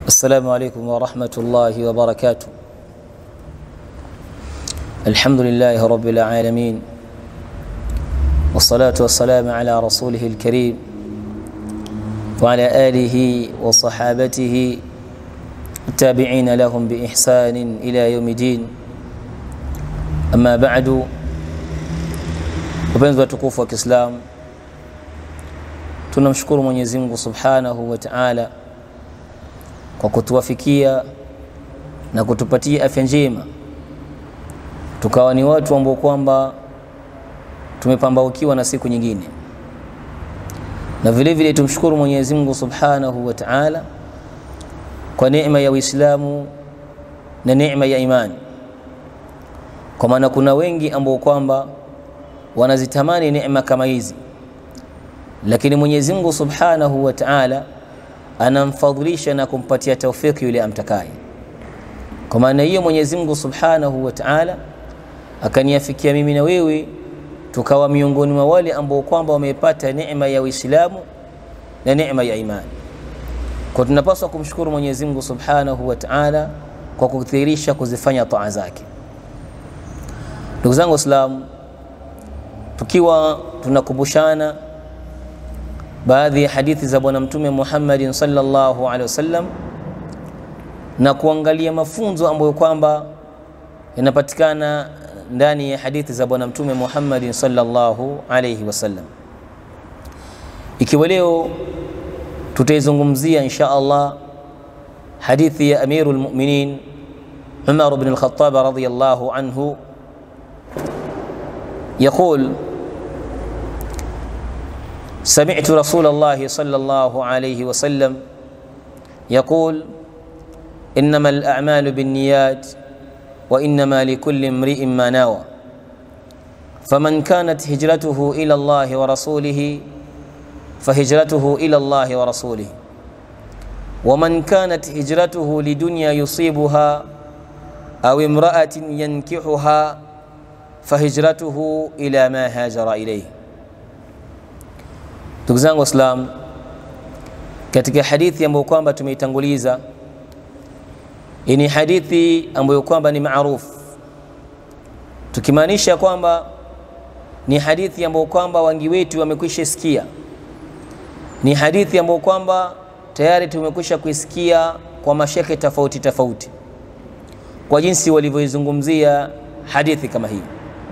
السلام عليكم ورحمة الله وبركاته الحمد لله رب العالمين والصلاة والسلام على رسوله الكريم وعلى آله وصحابته التابعين لهم بإحسان إلى يوم الدين أما بعد wapenzi watukufu wa Kiislamu, tunamshukuru Mwenyezi Mungu Subhanahu wa Ta'ala kwa kutuwafikia na kutupatia afya njema, tukawa ni watu ambao kwamba tumepambaukiwa na siku nyingine, na vile vile tumshukuru Mwenyezi Mungu Subhanahu wa Ta'ala kwa neema ya Uislamu na neema ya imani, kwa maana kuna wengi ambao kwamba wanazitamani neema kama hizi, lakini Mwenyezi Mungu Subhanahu wa Ta'ala anamfadhilisha na kumpatia taufiki yule amtakaye. Kwa maana hiyo Mwenyezi Mungu Subhanahu wa Ta'ala akaniafikia mimi na wewe tukawa miongoni mwa wale ambao kwamba wamepata neema ya Uislamu na neema ya imani. Kwa tunapaswa kumshukuru Mwenyezi Mungu Subhanahu wa Ta'ala kwa kudhihirisha kuzifanya taa zake. Ndugu zangu Waislamu, tukiwa tunakumbushana baadhi ya hadithi za Bwana Mtume Muhammadin sallallahu alaihi wasallam na kuangalia mafunzo ambayo kwamba yanapatikana ndani ya hadithi za Bwana Mtume Muhammadin sallallahu alaihi wasallam. Ikiwa leo tutaizungumzia insha Allah hadithi ya Amirul Mu'minin Umar ibn al-Khattab radhiyallahu anhu يقول سمعت رسول الله صلى الله عليه وسلم يقول انما الاعمال بالنيات وانما لكل امرئ ما نوى فمن كانت هجرته الى الله ورسوله فهجرته الى الله ورسوله ومن كانت هجرته لدنيا يصيبها او امراه ينكحها fahijratuhu ila ma hajara ilayhi. Ndugu zangu Waislamu, katika hadithi ambayo kwamba tumeitanguliza, ni hadithi ambayo kwamba ni maarufu, tukimaanisha kwamba ni hadithi ambayo kwamba wengi wetu wamekwisha sikia, ni hadithi ambayo kwamba tayari tumekwisha kuisikia kwa mashekhe tofauti tofauti, kwa jinsi walivyoizungumzia hadithi kama hii.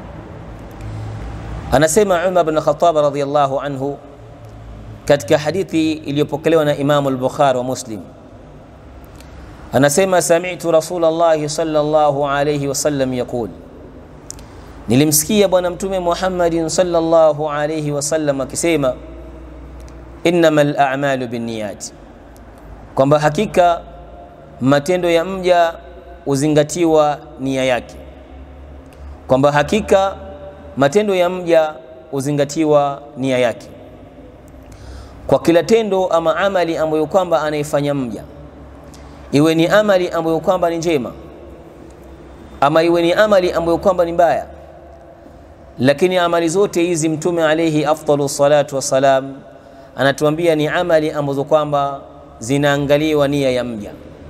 Anasema Umar bin Khattab radhiyallahu anhu katika hadithi iliyopokelewa na Imamu al-Bukhari wa Muslim, anasema sami'tu Rasulullah sallallahu alayhi wasallam yaqul, nilimsikia Bwana Mtume Muhammadin sallallahu alayhi wasallam akisema innamal a'malu binniyat, kwamba hakika matendo ya mja huzingatiwa nia yake, kwamba hakika matendo ya mja huzingatiwa nia yake kwa kila tendo ama amali ambayo kwamba anaifanya mja, iwe ni amali ambayo kwamba ni njema ama iwe ni amali ambayo kwamba ni mbaya, lakini amali zote hizi Mtume alayhi afdalu salatu wassalam anatuambia ni amali ambazo kwamba zinaangaliwa nia ya mja.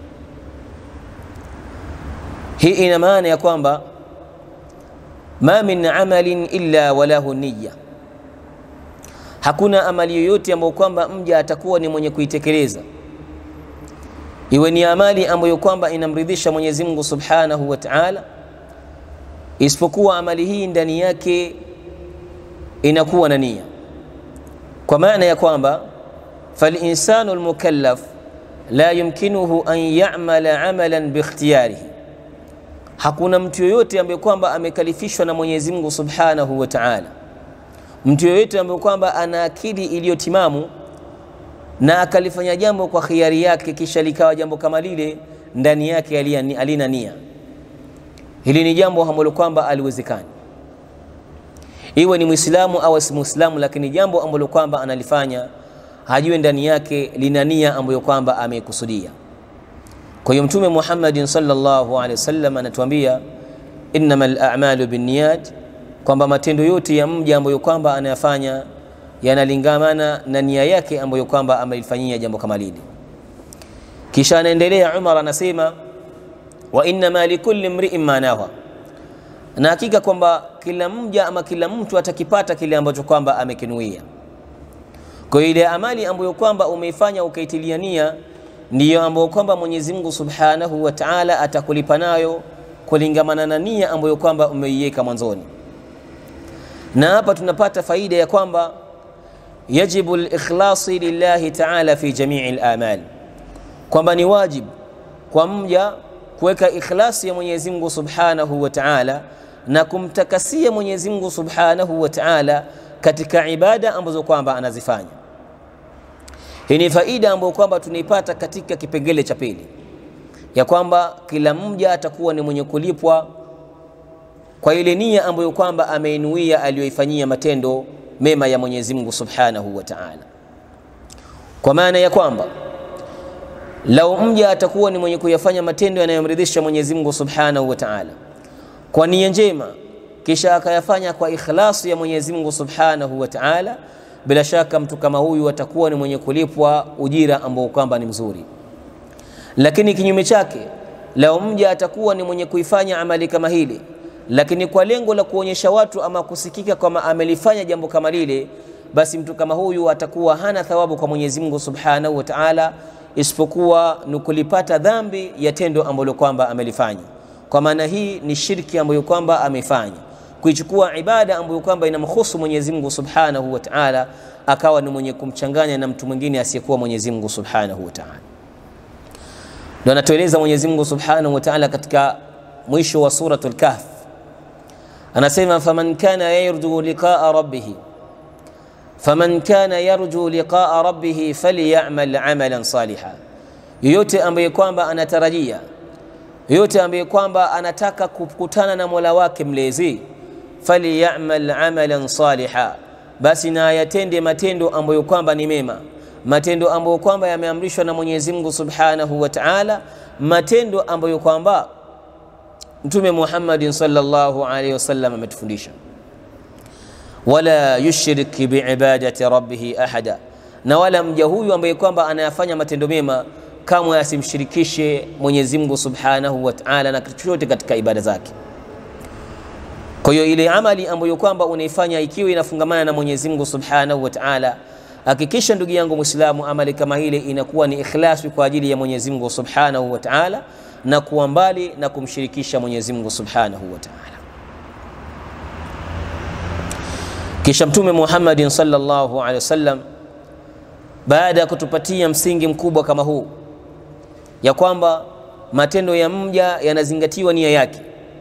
Hii ina maana ya kwamba ma min amalin illa walahu niya, hakuna amali yoyote ambayo kwamba mja atakuwa ni mwenye kuitekeleza, iwe ni amali ambayo kwamba inamridhisha Mwenyezi Mungu Subhanahu wa Ta'ala, isipokuwa amali hii ndani yake inakuwa na nia, kwa maana ya kwamba falinsanu almukallaf la yumkinuhu an ya'mala amalan bikhtiyarihi hakuna mtu yoyote ambaye kwamba amekalifishwa na Mwenyezi Mungu Subhanahu wa Ta'ala, mtu yoyote ambaye kwamba ana akili iliyotimamu na akalifanya jambo kwa khiari yake, kisha likawa jambo kama lile ndani yake alina nia, hili ni jambo ambalo kwamba aliwezekani, iwe ni Muislamu au si Muislamu, lakini jambo ambalo kwamba analifanya hajue ndani yake lina nia ambayo kwamba ameikusudia. Kwa hiyo Mtume Muhammadin sallallahu alaihi wasallam anatuambia innamal a'malu binniyat, kwamba matendo yote ya mja ambayo kwamba anayafanya yanalingamana na nia yake ambayo kwamba amelifanyia jambo kama lile. kisha anaendelea Umar anasema wa innama likulli mri'in ma nawa, na hakika kwamba kila mja ama kila mtu atakipata kile ambacho kwamba amekinuia. Kwa hiyo ile amali ambayo kwamba umeifanya ukaitilia nia ndiyo ambayo kwamba Mwenyezi Mungu Subhanahu wa Ta'ala atakulipa nayo kulingamana na nia ambayo kwamba umeiweka mwanzoni. Na hapa tunapata faida ya kwamba yajibu al-ikhlasi lillahi ta'ala fi jami'i al-amal, kwamba ni wajibu kwa mja kuweka ikhlasi ya Mwenyezi Mungu Subhanahu wa Ta'ala na kumtakasia Mwenyezi Mungu Subhanahu wa Ta'ala katika ibada ambazo kwamba anazifanya. Hii ni faida ambayo kwamba tunaipata katika kipengele cha pili ya kwamba kila mja atakuwa ni mwenye kulipwa kwa ile nia ambayo kwamba ameinuia aliyoifanyia matendo mema ya Mwenyezi Mungu Subhanahu wa Ta'ala, kwa maana ya kwamba lau mja atakuwa ni mwenye kuyafanya matendo yanayomridhisha Mwenyezi Mungu Subhanahu wa Ta'ala kwa nia njema, kisha akayafanya kwa ikhlasi ya Mwenyezi Mungu Subhanahu wa Ta'ala, bila shaka mtu kama huyu atakuwa ni mwenye kulipwa ujira ambao kwamba ni mzuri. Lakini kinyume chake, lau mja atakuwa ni mwenye kuifanya amali kama hili, lakini kwa lengo la kuonyesha watu ama kusikika kwamba amelifanya jambo kama lile, basi mtu kama huyu atakuwa hana thawabu kwa Mwenyezi Mungu Subhanahu wa Ta'ala, isipokuwa ni kulipata dhambi ya tendo ambalo kwamba amelifanya. Kwa maana hii ni shirki ambayo kwamba amefanya, kuichukua ibada ambayo kwamba inamhusu Mwenyezi Mungu Subhanahu wa Ta'ala, akawa ni mwenye kumchanganya na mtu mwingine asiyekuwa Mwenyezi Mungu Subhanahu wa Ta'ala. Ndio anatueleza Mwenyezi Mungu Subhanahu wa Ta'ala katika mwisho wa suratul Kahf, anasema faman kana yarju liqa'a rabbih faman kana yarju liqa'a rabbih falyamal amalan saliha, yoyote ambaye kwamba anatarajia, yoyote ambaye kwamba anataka kukutana na Mola wake mlezi, falyamal amalan saliha, basi na ayatende matendo ambayo kwamba ni mema matendo ambayo kwamba yameamrishwa na Mwenyezi Mungu Subhanahu wa Ta'ala, matendo ambayo kwamba Mtume Muhammadin sallallahu alaihi wasallam ametufundisha. Wala yushrik biibadati rabbih ahada, na wala mja huyu ambaye kwamba anayafanya matendo mema kamwe asimshirikishe Mwenyezi Mungu Subhanahu wa Ta'ala na chochote katika ibada zake. Kwa hiyo ile amali ambayo kwamba unaifanya ikiwa inafungamana na Mwenyezi Mungu Subhanahu wa Ta'ala Hakikisha ndugu yangu Muislamu, amali kama ile inakuwa ni ikhlasi kwa ajili ya Mwenyezi Mungu Subhanahu wa Ta'ala, na kuwa mbali na kumshirikisha Mwenyezi Mungu Subhanahu wa Ta'ala. Kisha Mtume Muhammadin sallallahu alaihi wasallam, baada ya kutupatia msingi mkubwa kama huu ya kwamba matendo ya mja yanazingatiwa nia yake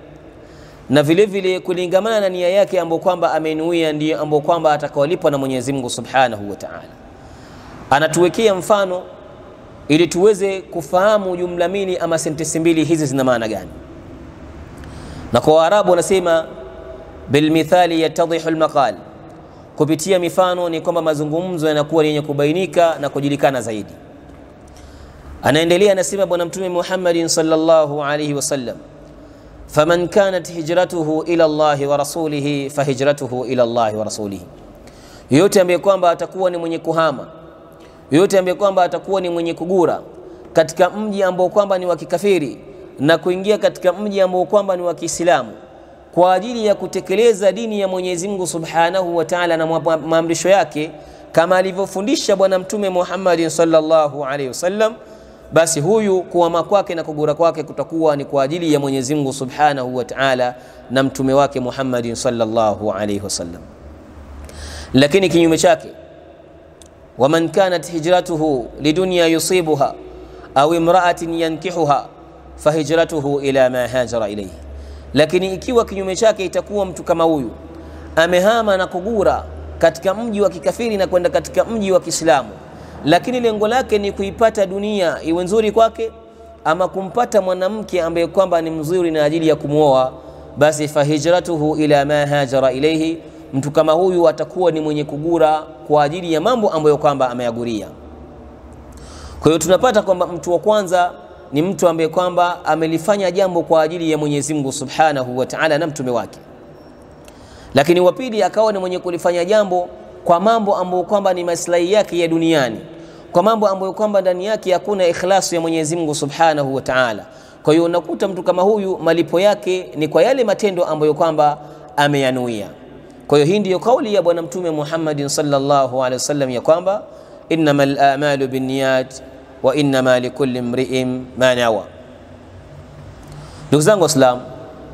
na vile vile kulingamana na nia yake ambayo kwamba amenuia ndiyo ambayo kwamba atakaolipwa na Mwenyezi Mungu Subhanahu wa Ta'ala. Anatuwekea mfano ili tuweze kufahamu jumla mbili ama sentensi mbili hizi zina maana gani. Na kwa Waarabu wanasema bilmithali yatadhihu almaqal, kupitia mifano ni kwamba mazungumzo yanakuwa yenye kubainika na kujulikana zaidi. Anaendelea anasema Bwana Mtume Muhammadin sallallahu alayhi wasallam faman kanat hijratuhu ila Allahi wa rasulihi fahijratuhu ila Allahi wa rasulihi, yoyote ambaye kwamba atakuwa ni mwenye kuhama, yoyote ambaye kwamba atakuwa ni mwenye kugura katika mji ambao kwamba ni wa kikafiri na kuingia katika mji ambao kwamba ni wa Kiislamu kwa ajili ya kutekeleza dini ya Mwenyezi Mungu Subhanahu wa Ta'ala na maamrisho yake kama alivyofundisha Bwana Mtume Muhammad sallallahu alaihi wasallam basi huyu kuhama kwake na kugura kwake kutakuwa ni kwa ajili ya Mwenyezi Mungu Subhanahu wa Ta'ala na mtume wake Muhammadin sallallahu alayhi wasallam. Lakini kinyume chake, waman kanat hijratuhu lidunya yusibuha au imra'atin yankihuha fahijratuhu ila ma hajara ilayhi. Lakini ikiwa kinyume chake itakuwa mtu kama huyu amehama na kugura katika mji wa kikafiri na kwenda katika mji wa Kiislamu lakini lengo lake ni kuipata dunia iwe nzuri kwake, ama kumpata mwanamke ambaye kwamba ni mzuri na ajili ya kumwoa, basi fahijratuhu ila ma hajara ilayhi, mtu kama huyu atakuwa ni mwenye kugura kwa ajili ya mambo ambayo kwamba ameyaguria. Kwa hiyo tunapata kwamba mtu wa kwanza ni mtu ambaye kwamba amelifanya jambo kwa ajili ya Mwenyezi Mungu Subhanahu wa Ta'ala na mtume wake, lakini wa pili akawa ni mwenye kulifanya jambo kwa mambo ambayo kwamba ni maslahi yake ya duniani, kwa mambo ambayo kwamba ndani yake hakuna ikhlasu ya Mwenyezi Mungu Subhanahu wa Ta'ala. Kwa hiyo unakuta mtu kama huyu malipo yake ni kwa yale matendo ambayo kwamba ameyanuia. Kwa hiyo hii ndiyo kauli ya Bwana Mtume Muhammadin sallallahu alaihi wasallam ya kwamba innamal a'malu binniyat wa innama likulli imri'in ma nawa. Ndugu zangu Waislamu,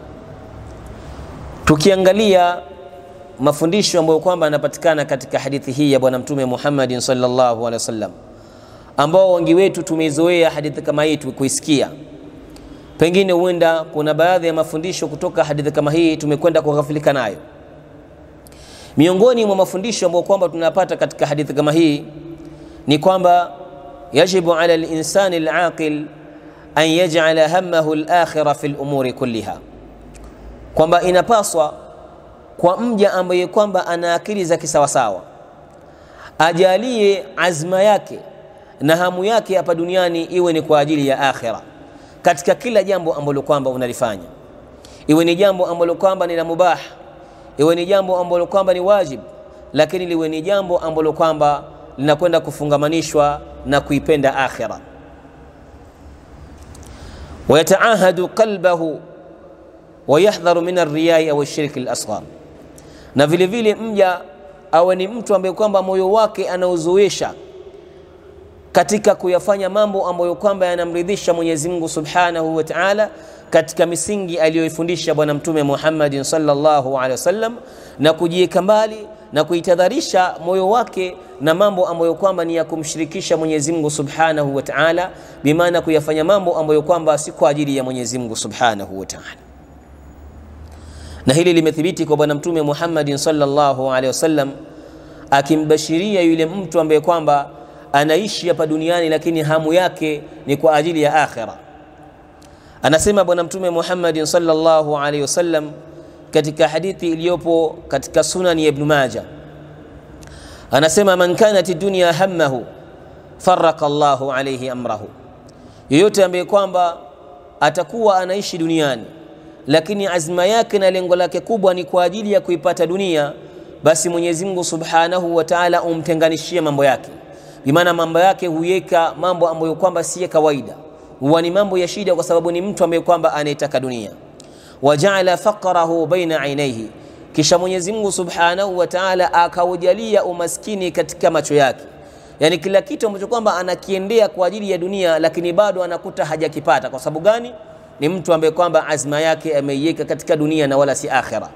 tukiangalia mafundisho ambayo kwamba yanapatikana katika hadithi hii ya Bwana Mtume Muhammadin sallallahu alaihi wasallam, ambao wengi wetu tumezoea hadithi kama hii kuisikia, pengine huenda kuna baadhi ya mafundisho kutoka hadithi kama hii tumekwenda kughafilika nayo. Miongoni mwa mafundisho ambayo kwamba tunapata katika hadithi kama hii ni kwamba yajibu ala al-insani al-aqil an yaj'ala hammahu al-akhirah fi al-umuri kulliha, kwamba inapaswa kwa mja ambaye kwamba ana akili za kisawasawa ajalie azma yake na hamu yake hapa duniani iwe ni kwa ajili ya akhira, katika kila jambo ambalo kwamba unalifanya, iwe ni jambo ambalo kwamba ni la mubah, iwe ni jambo ambalo kwamba ni wajib, lakini liwe ni jambo ambalo kwamba linakwenda kufungamanishwa na kuipenda akhira. wayataahadu qalbahu wayahdharu min arriyai au shirki al-asghar na vile vile mja awe ni mtu ambaye kwamba moyo wake anauzoesha katika kuyafanya mambo ambayo kwamba yanamridhisha Mwenyezi Mungu Subhanahu wa Ta'ala katika misingi aliyoifundisha Bwana Mtume Muhammadin sallallahu alaihi wasallam, na kujiweka mbali na kuitadharisha moyo wake na mambo ambayo kwamba ni ya kumshirikisha Mwenyezi Mungu Subhanahu wa Ta'ala, bimaana kuyafanya mambo ambayo kwamba si kwa ajili ya Mwenyezi Mungu Subhanahu wa Ta'ala na hili limethibiti kwa bwana mtume Muhammadin sallallahu alaihi wasallam akimbashiria yule mtu ambaye kwamba anaishi hapa duniani lakini hamu yake ni kwa ajili ya akhira. Anasema bwana mtume Muhammadin sallallahu alaihi wasallam katika hadithi iliyopo katika sunani ya Ibn Majah, anasema man kanat dunya hammahu faraka Allahu alaihi amrahu, yoyote ambaye kwamba atakuwa anaishi duniani lakini azma yake na lengo lake kubwa ni kwa ajili ya kuipata dunia, basi Mwenyezi Mungu Subhanahu wa Ta'ala umtenganishie mambo yake, bimaana mambo yake huyeka mambo ambayo kwamba si ya kawaida, huwa ni mambo ya shida, kwa sababu ni mtu ambaye kwamba anayetaka dunia. Wajaala faqrahu baina ainaihi, kisha Mwenyezi Mungu Subhanahu wa Ta'ala akaujalia umaskini katika macho yake, yani kila kitu ambacho kwamba anakiendea kwa ajili ya dunia, lakini bado anakuta hajakipata. Kwa sababu gani? ni mtu ambaye kwamba azma yake ameiweka katika dunia na wala si akhira.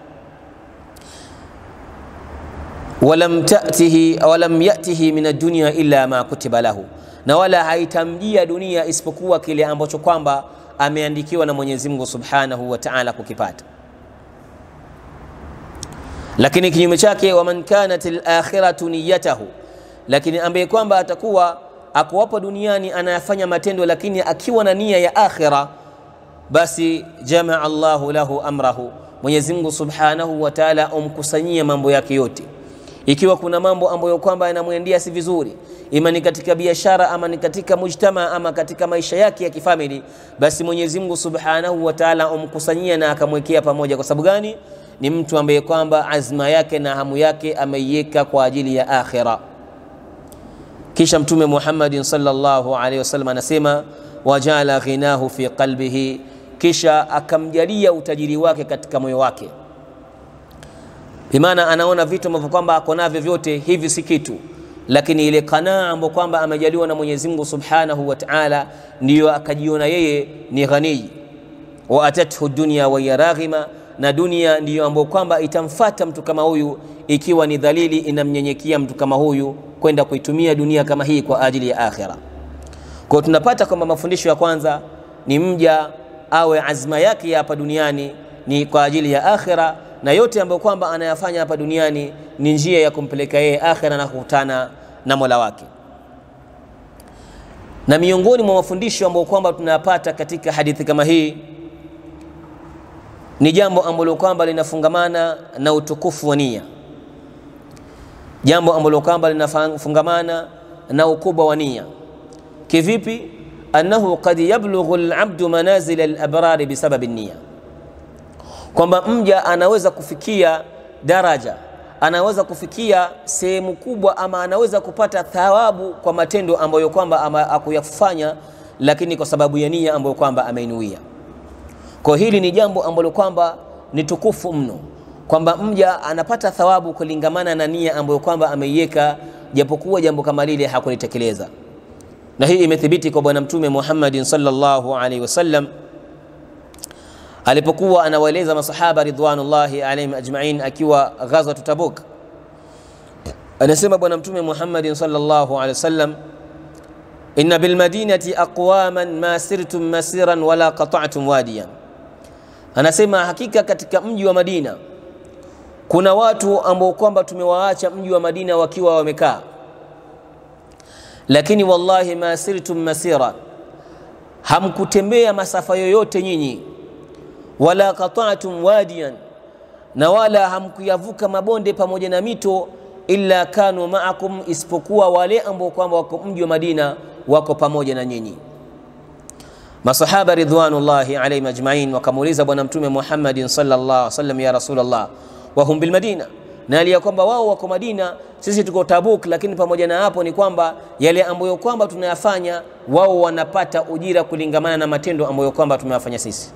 walam tatihi walam yatihi min ad-dunya illa ma kutiba lahu, na wala haitamjia dunia isipokuwa kile ambacho kwamba ameandikiwa na Mwenyezi Mungu Subhanahu wa Ta'ala kukipata. Lakini kinyume chake, waman kanat al-akhiratu niyatahu, lakini ambaye kwamba atakuwa akuwapo duniani anayafanya matendo lakini akiwa na nia ya akhira basi jamaa Allahu lahu amrahu, Mwenyezi Mungu Subhanahu wa Ta'ala umkusanyie mambo yake yote. Ikiwa kuna mambo ambayo kwamba yanamwendea si vizuri, ima ni katika biashara ama ni katika mujtama ama katika maisha yake ya kifamili, basi Mwenyezi Mungu Subhanahu wa Ta'ala umkusanyia na akamwekea pamoja. Kwa sababu gani? Ni mtu ambaye kwamba azma yake na hamu yake ameiweka kwa ajili ya akhira. Kisha Mtume Muhammadin sallallahu alaihi wasallam anasema wajala ghinahu fi qalbihi, kisha akamjalia utajiri wake katika moyo wake. Bimaana anaona vitu ambavyo kwamba ako navyo vyote hivi si kitu, lakini ile kanaa ambayo kwamba amejaliwa na Mwenyezi Mungu Subhanahu wa Ta'ala, ndiyo akajiona yeye ni ghani. Wa atathu dunya wa hiya raghima, na dunia ndiyo ambayo kwamba itamfata mtu kama huyu, ikiwa ni dhalili inamnyenyekea mtu kama huyu kwenda kuitumia dunia kama hii kwa ajili ya akhira. Kwa hiyo tunapata kwamba mafundisho ya kwanza ni mja awe azma yake ya hapa duniani ni kwa ajili ya akhira, na yote ambayo kwamba anayafanya hapa duniani ni njia ya kumpeleka yeye akhira na kukutana na Mola wake. Na miongoni mwa mafundisho ambayo kwamba tunayapata katika hadithi kama hii ni jambo ambalo kwamba linafungamana na utukufu wa nia, jambo ambalo kwamba linafungamana na ukubwa wa nia. Kivipi? annahu qad yablughu alabdu manazil alabrari bisababi nia, kwamba mja anaweza kufikia daraja anaweza kufikia sehemu kubwa ama anaweza kupata thawabu kwa matendo ambayo kwamba akuyafanya, lakini kwa sababu ya nia ambayo kwamba ameinuia. Kwa hili ni jambo ambalo kwamba ni tukufu mno, kwamba mja anapata thawabu kulingamana na nia ambayo kwamba ameiweka, japokuwa jambo kama lile hakulitekeleza. Na hii imethibiti kwa Bwana Mtume Muhammadin sallallahu alaihi wasallam alipokuwa anawaeleza masahaba ridwanullahi alaihim ajmain akiwa ghazwat Tabuk, anasema Bwana Mtume Muhammadin sallallahu alaihi wasallam, inna bilmadinati aqwaman ma sirtum masiran wala qata'tum wadiyan, anasema hakika katika mji wa Madina kuna watu ambao kwamba tumewaacha mji wa Madina wakiwa wamekaa, lakini wallahi ma sirtum masira, hamkutembea masafa yoyote nyinyi wala qata'tum wadiyan, na wala hamkuyavuka mabonde pamoja na mito, illa kanu ma'akum, isipokuwa wale ambao kwamba wako mji wa Madina wako pamoja na nyinyi. Masahaba ridwanullahi alayhim ajma'in wakamuuliza Bwana Mtume Muhammadin sallallahu alaihi wasallam, ya Rasulullah, wa hum bil Madina, na hali ya kwamba wao wako Madina, sisi tuko Tabuk, lakini pamoja na hapo ni kwamba yale ambayo kwamba tunayafanya wao wanapata ujira kulingamana na matendo ambayo kwamba tumeyafanya sisi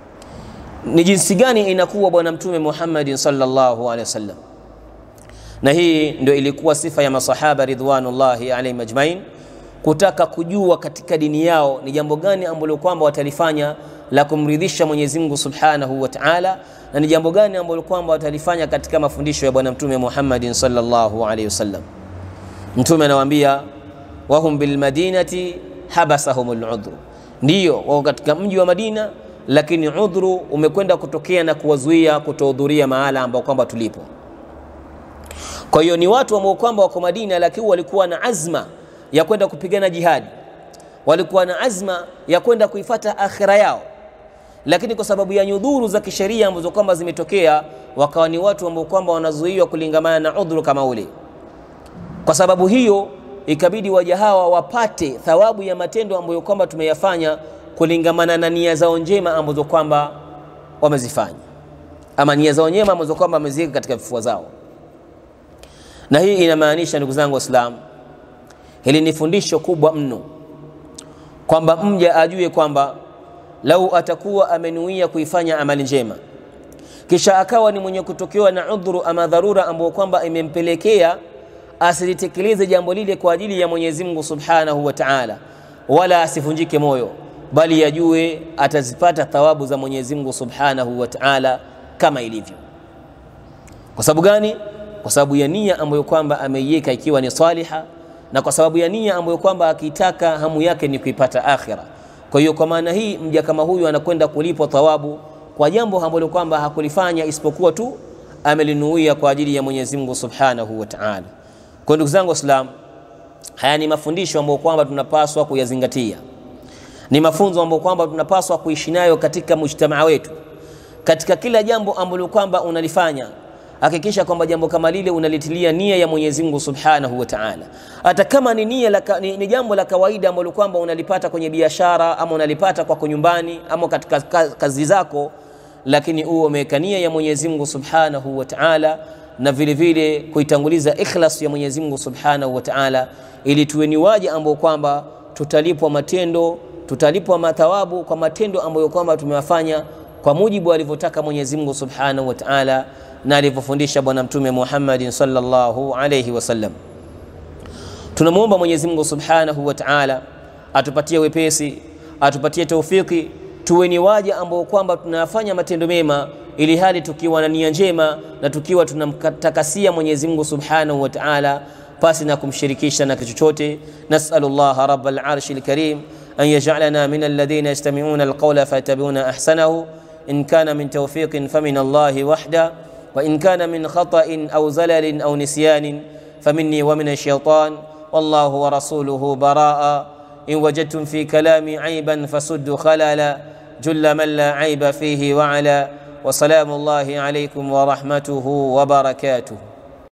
ni jinsi gani inakuwa bwana mtume Muhammadin sallallahu alaihi wasallam. Na hii ndio ilikuwa sifa ya masahaba ridwanullahi alaihim ajmain, kutaka kujua katika dini yao ni jambo gani ambalo kwamba watalifanya la kumridhisha Mwenyezi Mungu subhanahu wa ta'ala, na ni jambo gani ambalo kwamba watalifanya katika mafundisho ya bwana mtume Muhammadin sallallahu alaihi wasallam. Mtume anawaambia wahum bilmadinati habasahumul udhru, ndiyo wao katika mji wa Madina lakini udhuru umekwenda kutokea na kuwazuia kutohudhuria mahala ambao kwamba tulipo. Kwa hiyo ni watu ambao kwamba wako Madina, lakini walikuwa na azma ya kwenda kupigana jihadi, walikuwa na azma ya kwenda kuifata akhira yao, lakini kwa sababu ya nyudhuru za kisheria ambazo kwamba zimetokea, wakawa ni watu ambao kwamba wanazuiwa kulingamana na udhuru kama ule. Kwa sababu hiyo ikabidi waja hawa wapate thawabu ya matendo ambayo kwamba tumeyafanya kulingamana na nia zao njema ambazo kwamba wamezifanya, ama nia zao njema ambazo kwamba wameziweka katika vifua zao. Na hii inamaanisha ndugu zangu Waislamu, hili ni fundisho kubwa mno, kwamba mja ajue kwamba lau atakuwa amenuia kuifanya amali njema kisha akawa ni mwenye kutokewa na udhuru ama dharura ambayo kwamba imempelekea asilitekeleze jambo lile kwa ajili ya Mwenyezi Mungu Subhanahu wa Ta'ala, wala asivunjike moyo bali yajue atazipata thawabu za Mwenyezi Mungu Subhanahu wa Ta'ala kama ilivyo. Kwa sababu gani? Kwa sababu ya nia ambayo kwamba ameiweka ikiwa ni saliha, na kwa sababu ya nia ambayo kwamba akitaka hamu yake ni kuipata akhira. Kwa hiyo kwa maana hii mja kama huyu anakwenda kulipwa thawabu kwa jambo ambalo kwamba hakulifanya isipokuwa tu amelinuia kwa ajili ya Mwenyezi Mungu Subhanahu wa Ta'ala. Kwa ndugu zangu Waislamu, haya ni mafundisho ambayo kwamba tunapaswa kuyazingatia ni mafunzo ambayo kwamba tunapaswa kuishi nayo katika mujtamaa wetu. Katika kila jambo ambalo kwamba unalifanya, hakikisha kwamba jambo kama lile unalitilia nia ya Mwenyezi Mungu Subhanahu wa Ta'ala. Hata kama ni nia laka, ni, ni jambo la kawaida ambalo kwamba unalipata kwenye biashara ama unalipata kwako nyumbani ama katika kazi zako, lakini uwe umeweka nia ya Mwenyezi Mungu Subhanahu wa Ta'ala na vile vile kuitanguliza ikhlas ya Mwenyezi Mungu Subhanahu wa Ta'ala, ili tuwe ni waja ambao kwamba tutalipwa matendo tutalipwa mathawabu kwa matendo ambayo kwamba tumewafanya kwa mujibu alivyotaka Mwenyezi Mungu Subhanahu wa Ta'ala na alivyofundisha Bwana Mtume Muhammadin sallallahu alayhi wasallam. Tunamwomba Mwenyezi Mungu Subhanahu wa Ta'ala atupatie wepesi, atupatie taufiki, tuwe ni waja ambao kwamba tunayafanya matendo mema, ili hali tukiwa na nia njema na tukiwa tunamtakasia Mwenyezi Mungu Subhanahu wa Ta'ala pasi na kumshirikisha na chochote. Nas'alullaha rabbal arshil karim أن يجعلنا من الذين يستمعون القول فيتبعون أحسنه إن كان من توفيق فمن الله وحده وإن كان من خطأ أو زلل أو نسيان فمني ومن الشيطان والله ورسوله براء إن وجدتم في كلامي عيبا فسدوا خلالا جل من لا عيب فيه وعلا وسلام الله عليكم ورحمته وبركاته